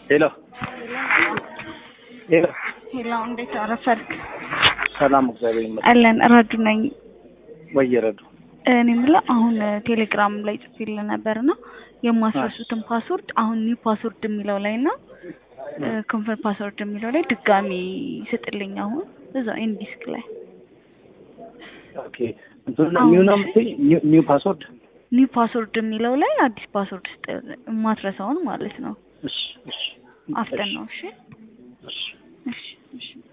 ሄሎ ሄሎ ሄሎ፣ እንዴት አረፈርክ? ሰላም እግዚአብሔር ይመስገን። አለን ረዱ ነኝ። ወየረዱ እኔ የምለው አሁን ቴሌግራም ላይ ጽፌልህ ነበርና የማስረሱትን ፓስወርድ አሁን ኒው ፓስወርድ የሚለው ላይ እና ኮንፈርም ፓስወርድ የሚለው ላይ ድጋሚ ስጥልኝ። አሁን እዛው ኢንዲስክ ላይ ኦኬ እንትን ኒው ነው የምትይኝ? ኒው- ኒው ፓስወርድ ኒው ፓስወርድ የሚለው ላይ አዲስ ፓስወርድ ስጥ፣ የማትረሳውን ማለት ነው። እሺ እሺ አፍጠን ነው። እሺ እሺ እሺ እሺ